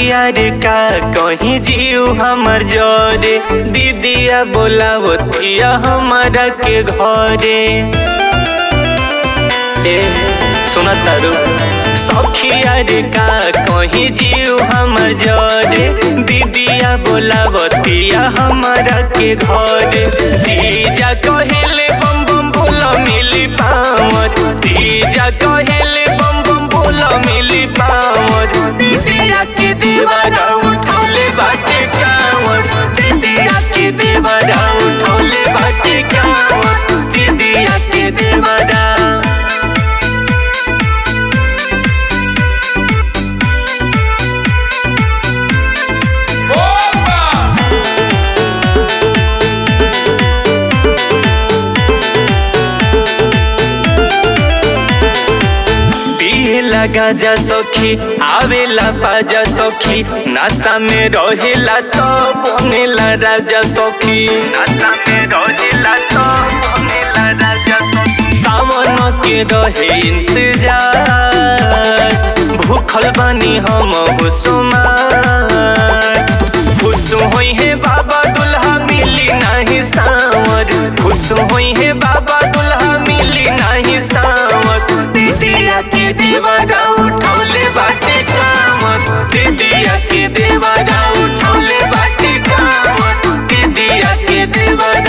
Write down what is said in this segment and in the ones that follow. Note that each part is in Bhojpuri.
सखिया रे का कहीं जीव हमर जरे दीदिया बोलावतिया हमारा के घरे ए सुना तारू सखिया रे का कहीं जीव हमर जरे दीदिया बोलावतिया हमारा के घरे जीजा कहेले बम बम बोला मिली पावत जीजा कहेले बम बम बोला मिली पावत दीदिया के दीवारा उठौले बाटे कावत दीदिया के दीवारा उठौले बाटे कावत दीदिया के दीवारा पिए लगा जा सखी आवेला पाजा सखी नासा में रहेला तो बनेला राजा सखी नासा में रहेला तो बनेला राजा सखी सावन के रहे इंतजार भूखल बानी हम हुसुमार खुश होई है बाबा दुल्हा मिली नहीं सावर खुश होई है बाबा दुल्हा मिली नहीं सावर दीदिया के देवरा उठौले बाटे कामत दीदिया के देवरा उठौले बाटे कामत दीदिया के देवरा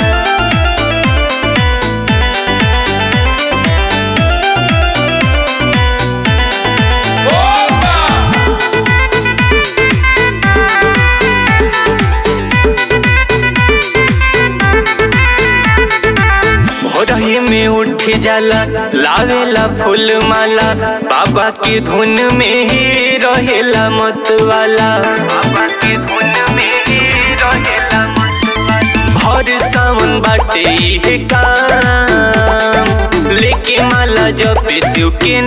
भोरही में उठ जाला लावेला फूल माला बाबा की धुन में ही रहेला मत वाला बाबा की धुन में ही रहेला मत वाला भर सावन बाटे इहे काम लेके माला जपे शिव के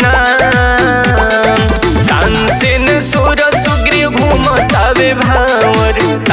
नाम तानसेन सोर सुग्रीव घूमतावे भावर